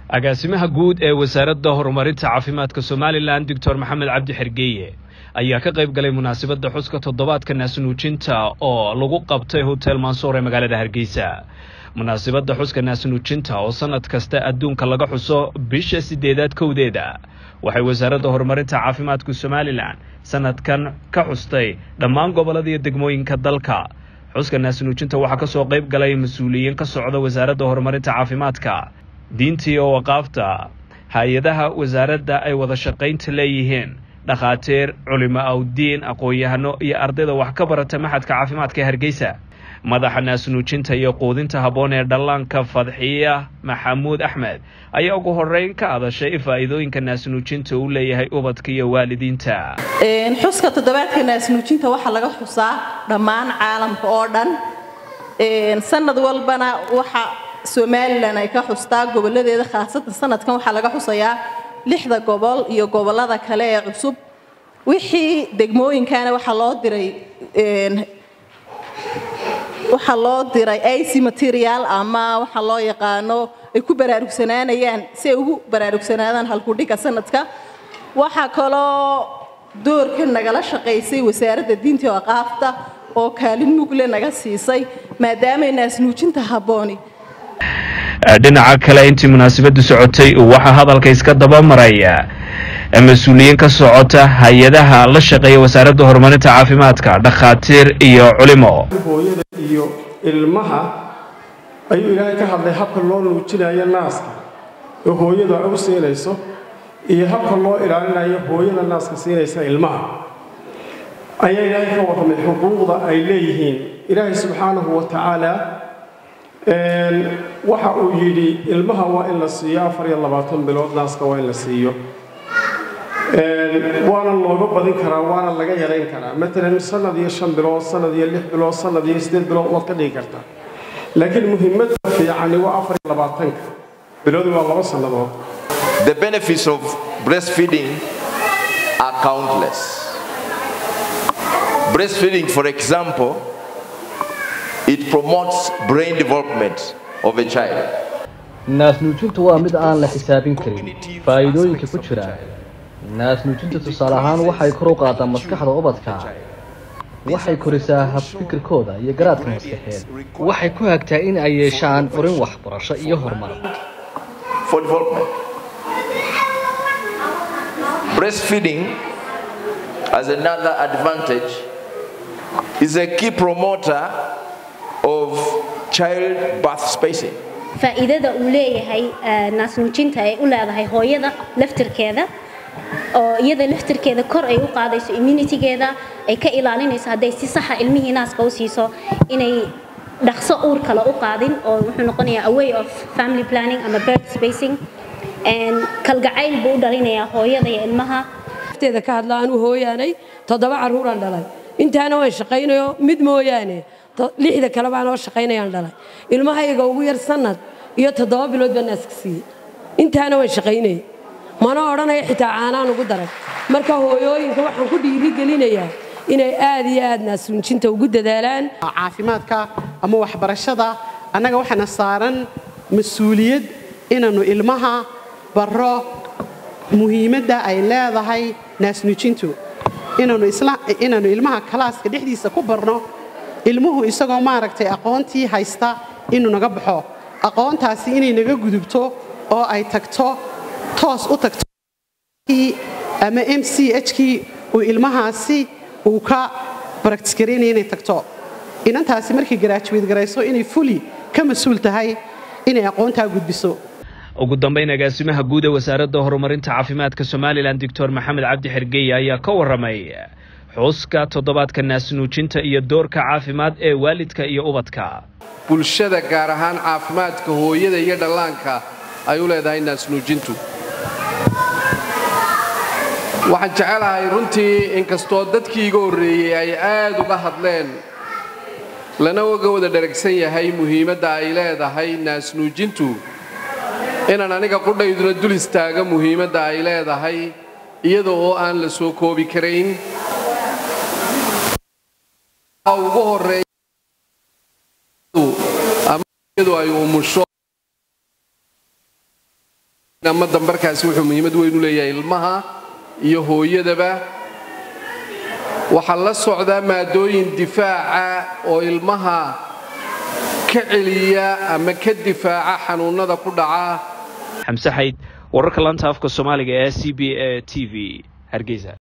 agaasimaha guud ee wasaaradda horumarinta caafimaadka somalilan doctor maxamed cabdi xergeeye ayaa ka qayb galay munaasabadda xuska toddobaadka naasnuujinta oo lagu qabtay hotel mansoor ee magaalada hargeysa munaasabadda xuska naasnuujinta oo sanad kasta adduunka laga xuso bisha sideedaad kowdeeda waxay wasaaradda horumarinta caafimaadka somalilan sanadkan ka xustay dhammaan gobollada iyo degmooyinka dalka xuska naasnuujinta waxaa ka soo qayb galay mas-uuliyiin ka socda wasaaradda horumarinta caafimaadka diintii oo waqaafta hay-adaha wasaaradda ay wada shaqaynta leeyihiin dhakhaatiir culimo awdiin aqoon-yahano iyo ardayda wax ka barata maxadka caafimaadka ee hargeysa madaxa naasnuujinta iyo quudinta habboon ee dhallaanka fadxiya maxamuud axmed ayaa ugu horeyn ka hadashay faa'iidooyinka naasnuujinta uu leeyahay ubadka iyo waalidiinta xuska toddobaadka naasnuujinta waxaa laga xusaa dhammaan caalamka oo dhan sanad walbana waxa somalilan ay ka xustaa goboladeeda khaasatan sanadkan waxaa laga xusayaa lixda gobol iyo gobolada kale ee cusub wixii degmooyinkana waxaa loo diray waxaa loo diray ic material ama waxa loo yaqaano ay ku baraarugsanaanayaan si ay ugu baraarugsanaadaan halkudhiga sanadka waxaa kaloo doorka nagala shaqaysay wasaaradda diinta oo aqaafta oo kaalin mugle naga siisay maadaamay naasnuujinta habbooni dhinaca kale intii munaasabaddu socotay waxaa hadalka iska daba maraya mas-uuliyiin ka socota hay-adaha la shaqeeya wasaaradda horumarinta caafimaadka dhakhaatiir iyo culimo hooyada iyo ilmaha ayuu ilaahay ka hadlay habka loo nuujinayo naaska oo hooyadu ay u siinayso iyo habka loo ilaalinayo hooyada naaska siinaysa ilmaha ayaa ilaahay ka warramay xuquuqda ay leeyihiin ilaahay subxaanahu wa tacaala waxa uu yidhi ilmaha waa in la siiyo afar iyo labaatan bilood naaska waa in la siiyo waana looga badin karaa waana laga yarayn karaa matalan sanad iyo shan bilood sanad iyo lix bilood sanad iyo sideed bilood waad ka dhigi kartaa laakiin muhiimadda fiicani waa afar iyo labaatanka bilood waa laba sannadood The benefits of breastfeeding are countless. Breastfeeding, for example, it promotes brain development of a child. naasnuujintu waa mid aan la xisaabin karin faa'iidooyinka ku jira naasnuujinta tusaale ahaan waxay kor u qaadaa maskaxda ubadka waxay korisaa habfikirkooda iyo garaadka maskaxeed waxay ku hagtaa in ay yeeshaan urin waxbarasho iyo horumar for development. Breastfeeding, as another advantage, is a key promoter of childbirth spacing. faa'iidada uu leeyahay naasnuujinta ay u leedahay hooyada laftirkeeda oo iyada laftirkeeda kor ay u qaadayso immunitygeeda ay ka ilaalinayso hadday si saxa ilmihii naaska u siiso inay dhaqso uur kale u qaadin oo wuxuu noqonayaa a way of family planning ama birth spacing kalgacayl buu u dhalinayaa hooyada iyo ilmaha teeda ka hadla anuu hooyaanay toddoba carruuraan dhalay intaana waan shaqaynayo mid mooyaane lixda kale baan oo shaqaynayaan dhalay ilmahayga ugu yar sanad iyo toddoba bilood baan naaska siiyey intaana waan shaqaynayay mana odhanaya xitaa caanaan ugu daray marka hooyooyinka waxaan ku dhiirigelinayaa inay aad iyo aad naasuunjinta ugu dadaalaan caafimaadka ama waxbarashada annaga waxaana saaran mas-uuliyad inaannu ilmaha barro muhiimadda ay leedahay naasnuujintu inaannu ilmaha kalaaska dhexdiisa ku barno ilmuhu isagoo maaragtay aqoontii haysta inuu naga baxo aqoontaasi inay naga gudubto oo ay tagto toos u tagto ama m c h kii uu ilmahaasi uu ka baraktisgaraynaya inay tagto inantaasi markay garaajuweed garayso inay fuli ka mas-uul tahay inay aqoontaa gudbiso ugu dambayn agaasimaha guud ee wasaaradda horumarinta caafimaadka somalilan doctor maxamed cabdi xergeye ayaa ka warramay xuska toddobaadka naasnuujinta iyo doorka caafimaad ee waalidka iyo ubadka bulshada gaar ahaan caafimaadka hooyada iyo dhallaanka ay u leedahay naasnuujintu waxaan jecelahay runtii inkastoo dadkii iga horreeyey ay aad uga hadleen lana uga wada dheragsan yahay muhiimadda ay leedahay naasnuujintu inaan aniga qudhayduna dul istaaga muhiimadda ay leedahay iyada oo aan la soo koobi karayn ugu horeeya ama iyadu ay umusho ama dambarkaasi wuxuu muhiimad weyn u leeyahay ilmaha iyo hooyadaba waxaa la socdaa maadooyin difaaca oo ilmaha ka celiya ama ka difaaca xanuunnada ku dhaca xamse xayd wararka lanta afka soomaaliga ee c b a t v hargeysa